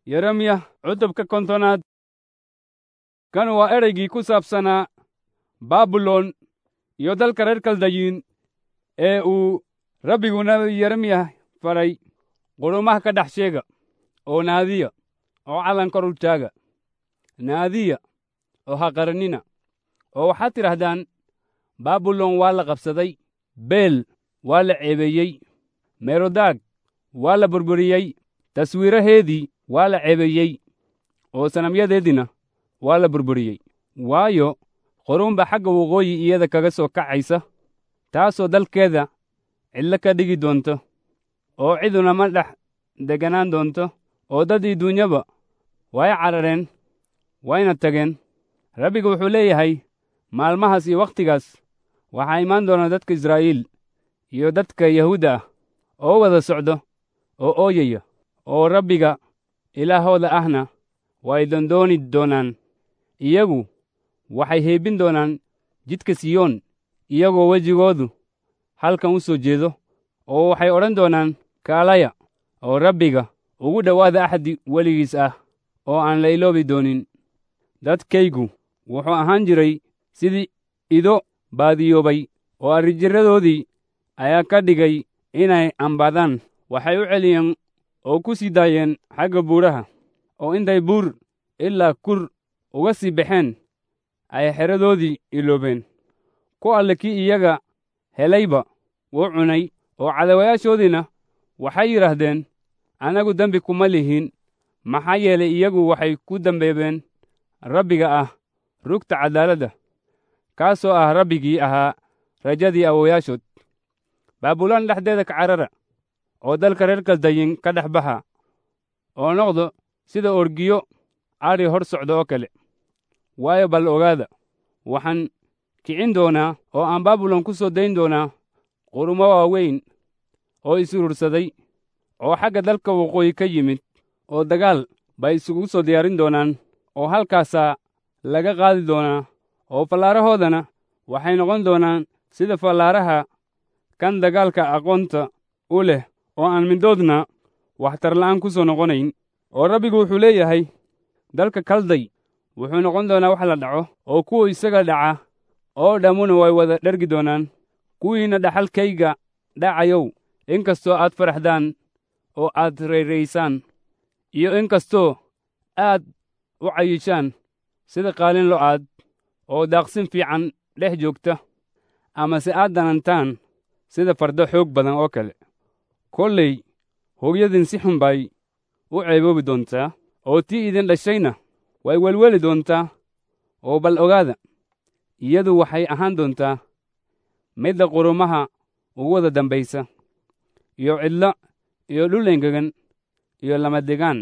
yeremiya cutubka kontonaad kan waa ereygii ku saabsanaa baabilon iyo dalka reer kaldayiin ee uu rabbigu nabi yeremiya faray qurumaha ka dhex sheega oo naadiya oo calan kor u taaga naadiya oo ha qaranina oo waxaad tidhahdaan baabilon waa la qabsaday beel waa la ceebeeyey merodaag waa la burburiyey taswiiraheedii waa la ceebeeyey oo sanamyadeediina waa la burburiyey waayo quruun baa xagga waqooyi iyada kaga soo kacaysa taasoo dalkeeda cidlo ka dhigi doonto oo ciduna ma dhex degganaan doonto oo daddii duunyaba way carareen wayna tageen rabbigu wuxuu leeyahay maalmahaas iyo wakhtigaas waxaa imaan doona dadka israa'iil iyo dadka yahuudda ah oo wada socdo oo ooyaya oo rabbiga ilaahooda ahna way dondooni doonaan iyagu waxay heebin doonaan jidka siyoon iyagoo wejigoodu halkan u soo jeedo oo waxay odhan doonaan kaalaya oo rabbiga ugu dhowaada axdi weligiis ah oo aan la iloobi doonin dadkaygu wuxuu ahaan jiray sidii ido baadiyoobay oo arrijiradoodii ayaa ka dhigay inay ambadaan waxay u celiyeen oo ku sii daayeen xagga buuraha oo intay buur ilaa kur uga sii baxeen ay xeradoodii iloobeen ku alle kii iyaga helayba wuu cunay oo cadawayaashoodiina waxay yidhaahdeen annagu dembi kuma lihin maxaa yeelay iyagu waxay ku dambeebeen rabbiga ah rugta caddaaladda kaasoo ah rabbigii ahaa rajadii awowayaashood baabulaan dhexdeeda ka carara oo dalka reer kaldayin ka dhex baxa oo noqdo sida orgiyo adhi hor socda oo kale waayo bal ogaada waxaan kicin doonaa oo aan baabilon ku soo dayn doonaa qurumo waaweyn oo is-urursaday oo xagga dalka waqooyi ka yimid oo dagaal bay isugu soo diyaarin doonaan oo halkaasaa laga qaadi doonaa oo fallaarahoodana waxay noqon doonaan sida fallaaraha kan dagaalka aqoonta u leh oo aan middoodna waxtarla'aan ku soo noqonayn oo rabbigu wuxuu leeyahay dalka kalday wuxuu noqon doonaa wax la dhaco oo kuwa isaga dhaca oo dhammuna way wada dhergi doonaan kuwiinna dhaxalkayga dhacayow in kastoo aad faraxdaan oo aad rayraysaan iyo in kastoo aad u cayishaan sida qaalin lo'aad oo daaqsin fiican dhex joogta amase aad danantaan sida fardo xoog badan oo kale kollay hooyadin si xun bay u ceeboobi doontaa oo tii idin dhashayna way welweli doontaa oo bal ogaada iyadu waxay ahaan doontaa midda qurumaha ugu wada dambaysa iyo cidlo iyo dhul engegan iyo lamadegaan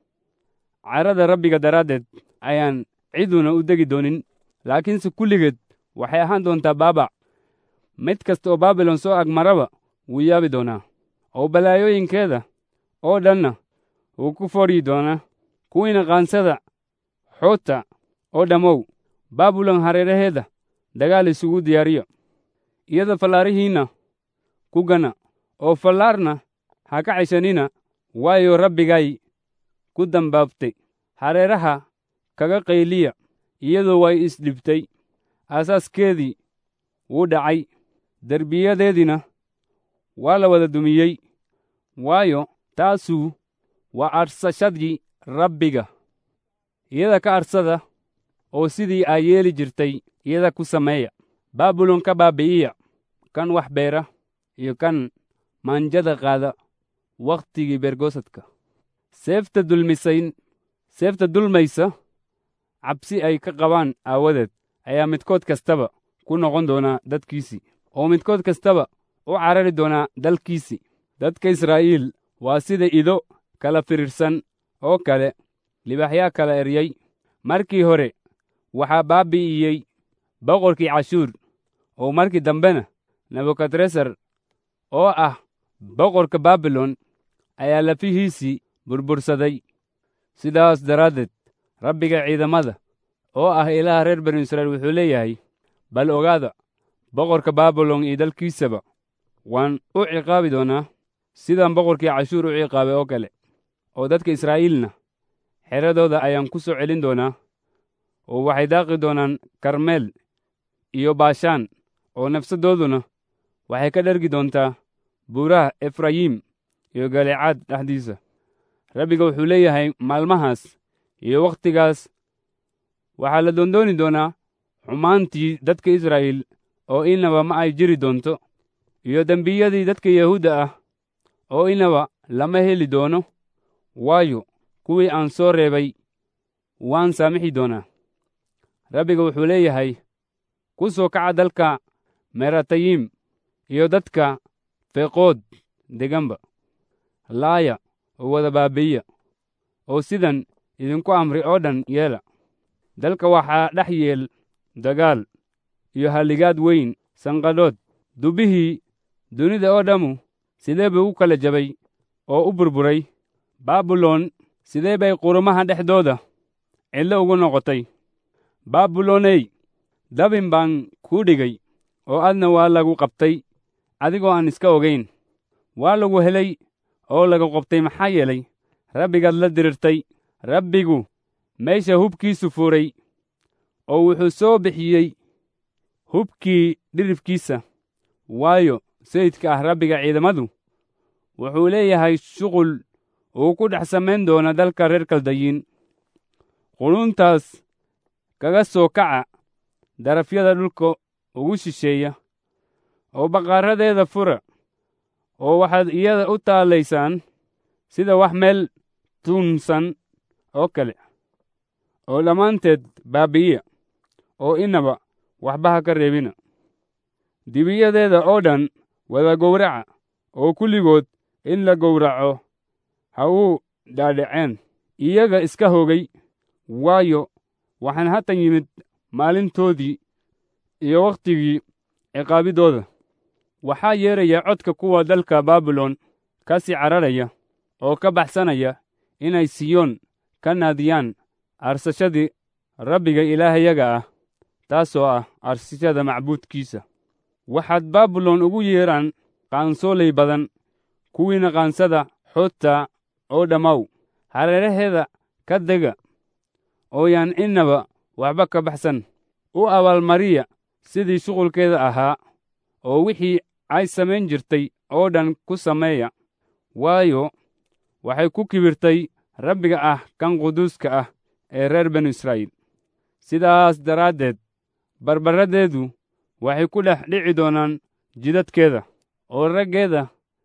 carada rabbiga daraaddeed ayaan ciduna u degi doonin laakiinse kulligeed waxay ahaan doontaa baabac mid kasta oo baabilon soo agmaraba wuu yaabi doonaa oo balaayooyinkeeda oo dhanna wuu ku fodhyi doonaa kuwiina qaansada xoota oo dhammow baabilon hareeraheeda dagaal isugu diyaariyo iyada fallaarihiinna ku gana oo fallaarna ha ka ceshanina waayo rabbigay ku dambaabtay hareeraha kaga qayliya iyadoo way isdhibtay aasaaskeedii wuu dhacay derbiyadeediina waa la wada dumiyey waayo taasu waa arsashadii rabbiga iyada ka arsada oo sidii ay yeeli jirtay iyada ku sameeya baabilon ka baabi'iya kan wax beera iyo kan maanjada qaada wakhtigii beergoosadka seefta dulmisayn seefta dulmaysa cabsi ay ka qabaan aawadeed ayaa midkood kastaba ku noqon doonaa dadkiisii oo midkood kastaba u carari doonaa dalkiisii dadka israa'iil waa sida ido kala firirsan oo kale libaxyaa kala eryey markii hore waxaa baabi'iyey boqorkii cashuur oo markii dambena nebukadresar oo ah boqorka baabilon ayaa lafihiisii burbursaday sidaas daraaddeed rabbiga ciidamada oo ah ilaaha reer banu israa'iil wuxuu leeyahay bal ogaada boqorka baabilon iyo dalkiisaba waan u ciqaabi doonaa sidaan boqorkii cashuur u ciqaabay oo kale oo dadka israa'iilna xeradooda ayaan ku soo celin doonaa oo waxay daaqi doonaan karmeel iyo baashaan oo nafsaddooduna waxay ka dhergi doontaa buuraha efrayim iyo galeecaad dhexdiisa rabbiga wuxuu leeyahay maalmahaas iyo wakhtigaas waxaa la doondooni doonaa xumaantii dadka israa'iil oo inaba ma ay jiri doonto iyo dembiyadii dadka yahuudda ah oo inaba lama heli doono waayo kuwii aan soo reebay waan saamixi doonaa rabbiga wuxuu leeyahay ku soo kaca dalka meratayim iyo dadka feeqood deganba laaya oo wada baabi'iya oo sidan idinku amri oo dhan yeela dalka waxaa dhex yeel dagaal iyo halligaad weyn sanqadhood dubbihii dunida oo dhammu sidee buu u kala jabay oo u burburay baabilon sidee bay qurumaha dhexdooda cidlo ugu noqotay baabiloney dabin baan kuu dhigay oo adna waa lagu qabtay adigoo aan iska ogayn waa lagu helay oo lagu qabtay maxaa yeelay rabbigaad la dirirtay rabbigu meesha hubkiisu furay oo wuxuu soo bixiyey hubkii dhiribkiisa waayo sayidka ah rabbiga ciidamadu wuxuu leeyahay shuqul uu ku dhex samayn doona dalka reer kaldayiin quluntaas kaga soo kaca darafyada dhulka ugu shisheeya oo baqaaradeeda fura oo waxaad iyada u taalaysaan sida wax meel tuunsan oo kale oo dhammaanteed baabi'iya oo inaba waxba ha ka reebina dibiyadeeda oo dhan wada gowraca oo kulligood in la gowraco ha uu dhaadhaceen iyaga iska hogay waayo waxaan hatan yimid maalintoodii iyo wakhtigii ciqaabiddooda waxaa yeeraya codka kuwa dalka baabilon ka sii cararaya oo ka baxsanaya inay siyoon ka naadiyaan arsashadii rabbiga ilaahayaga ah taasoo ah arsashada macbuudkiisa waxaad baabilon ugu yeedhaan qaansoolay badan kuwiina qaansada xoodta oo dhammow hareeraheeda ka dega oo yaan innaba waxba ka baxsan u abaalmariya sidii shuqulkeeda ahaa oo wixii ay samayn jirtay oo dhan ku sameeya waayo waxay ku kibirtay rabbiga ah kan quduuska ah ee reer banu israa'iil sidaas daraaddeed barbarradeedu waxay ku dhex dhici doonaan jidadkeeda oo raggeeda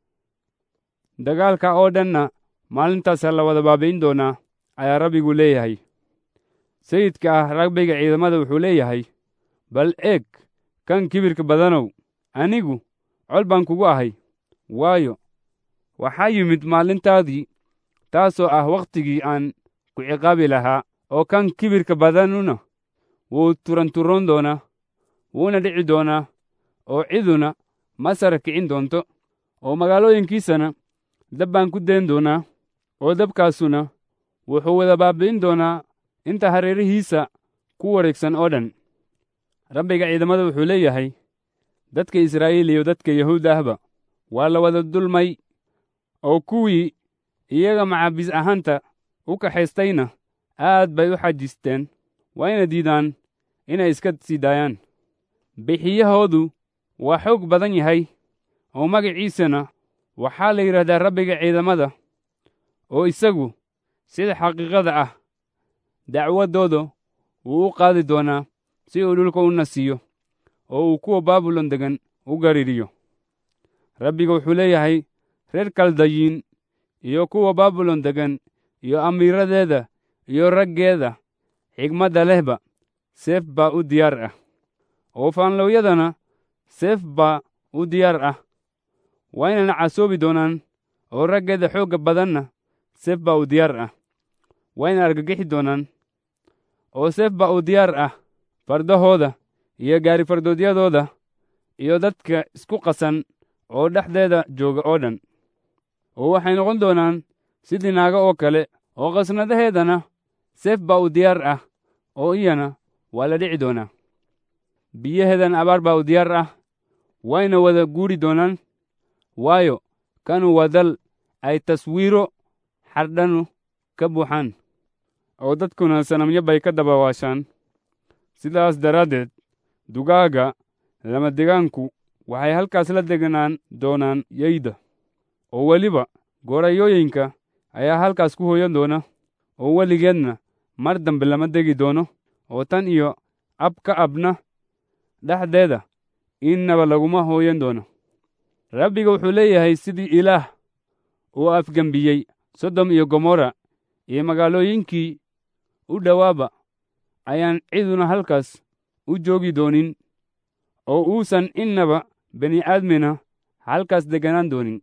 dagaalka oo dhanna maalintaasaa la wada baabi'in doonaa ayaa rabbigu leeyahay sayidka ah rabbiga ciidamada wuxuu leeyahay bal eeg kan kibirka badanow anigu col baan kugu ahay waayo waxaa yimid maalintaadii taasoo ah wakhtigii aan ku ciqaabi lahaa oo kan kibirka badanuna wuu turanturoon doonaa wuuna dhici doonaa oo ciduna ma sara kicin doonto oo magaalooyinkiisana dab baan ku dayn doonaa oo dabkaasuna wuxuu wada baabi'in doonaa inta hareerihiisa ku wareegsan oo dhan rabbiga ciidamada wuxuu leeyahay dadka israa'iil iyo dadka yahuud ahba waa la wada dulmay oo kuwii iyaga macaabis ahaanta u kaxaystayna aad bay u xajisteen waa ina diidaan inay iska sii daayaan bixiyahoodu waa xoog badan yahay oo magaciisana waxaa la yidhahdaa rabbiga ciidamada oo isagu sida xaqiiqada ah dacwaddooda wuu u qaadi doonaa si uu dhulka u nasiiyo oo uu kuwa baabilon degan u gariiriyo rabbiga wuxuu leeyahay reer kaldayiin iyo kuwa baabilon degan iyo amiiradeeda iyo raggeeda xigmadda lehba seef baa u diyaar ah oo faanlowyadana seef baa u diyaar ah waa inayna casoobi doonaan oo raggeeda xoogga badanna seef baa u diyaar ah waa inay argagixi doonaan oo seef baa u diyaar ah fardahooda iyo gaari fardoodyadooda iyo dadka isku qasan oo dhexdeeda jooga oo dhan oo waxay noqon doonaan sidii naaga oo kale oo qasnadaheedana seef baa u diyaar ah oo iyana waa la dhici doonaa biyaheedan abaar baa u diyaar ah wayna wada guuri doonaan waayo kanu waa dal ay taswiiro xardhanu ka buuxaan oo dadkuna sanamyo bay ka dabawaashaan sidaas daraaddeed dugaagga lamadegaanku waxay halkaas la deganaan doonaan yeyda oo weliba goorayooyinka ayaa halkaas ku hooyan doona oo weligeedna mar dambe lama degi doono oo tan iyo ab ka abna dhexdeeda innaba laguma hooyan doono rabbiga wuxuu leeyahay sidii ilaah uu afgembiyey sodom iyo gomorra iyo magaalooyinkii u dhowaaba ayaan ciduna halkaas u joogi doonin oo uusan innaba bini aadmina halkaas degganaan doonin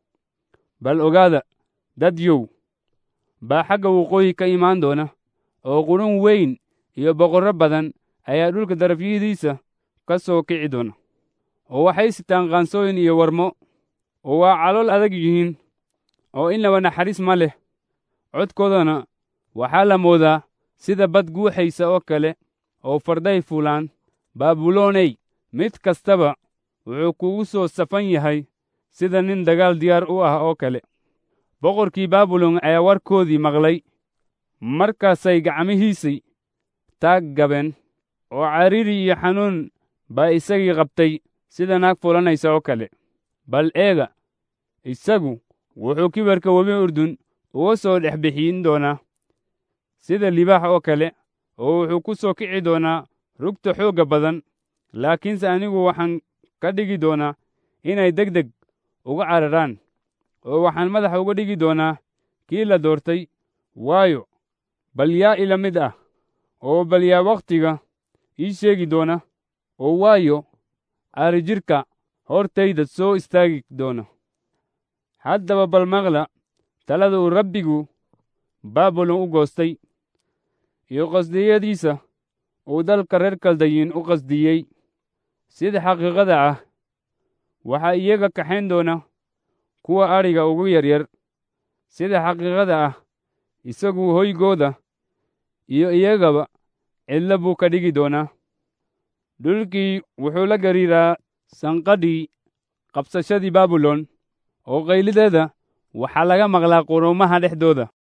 bal ogaada dadyow baa xagga waqooyi ka imaan doona oo qudhun weyn iyo boqorro badan ayaa dhulka darafyadiisa ka soo kici doona oo waxay sitaan qaansooyin iyo warmo oo waa calool adag yihiin oo innaba naxariis ma leh codkoodana waxaa la moodaa sida bad guuxaysa oo kale oo farday fuulaan baabulooney mid kastaba wuxuu kugu soo safan yahay sida nin dagaal diyaar u ah oo kale boqorkii baabilon ayaa warkoodii maqlay markaasay gacmihiisii taag gabeen oo cariiri iyo xanuun baa isagii qabtay sida naag fulanaysa oo kale bal eega isagu wuxuu kibarka webi urdun uga soo dhex bixin doonaa sida libaax oo kale oo wuxuu ku soo kici doonaa rugta xoogga badan laakiinse anigu waxaan ka dhigi doonaa inay deg deg uga cararaan oo waxaan madaxa uga dhigi doonaa kii la doortay waayo bal yaa ila mid ah oo bal yaa wakhtiga ii sheegi doona oo waayo aarijirka hortayda soo istaagi doona haddaba bal maqla talada uu rabbigu baabilon u goostay iyo qasdiyadiisa uu dalka reer kaldayin u qasdiyey sida xaqiiqada ah waxaa iyaga kaxayn doona kuwa adhiga ugu yaryar sida xaqiiqada ah isagu hoygooda iyo iyagaba cidlo buu ka dhigi doonaa dhulkii wuxuu la gariiraa sanqadhii qabsashadii baabilon oo qaylideeda waxaa laga maqlaa quruumaha dhexdooda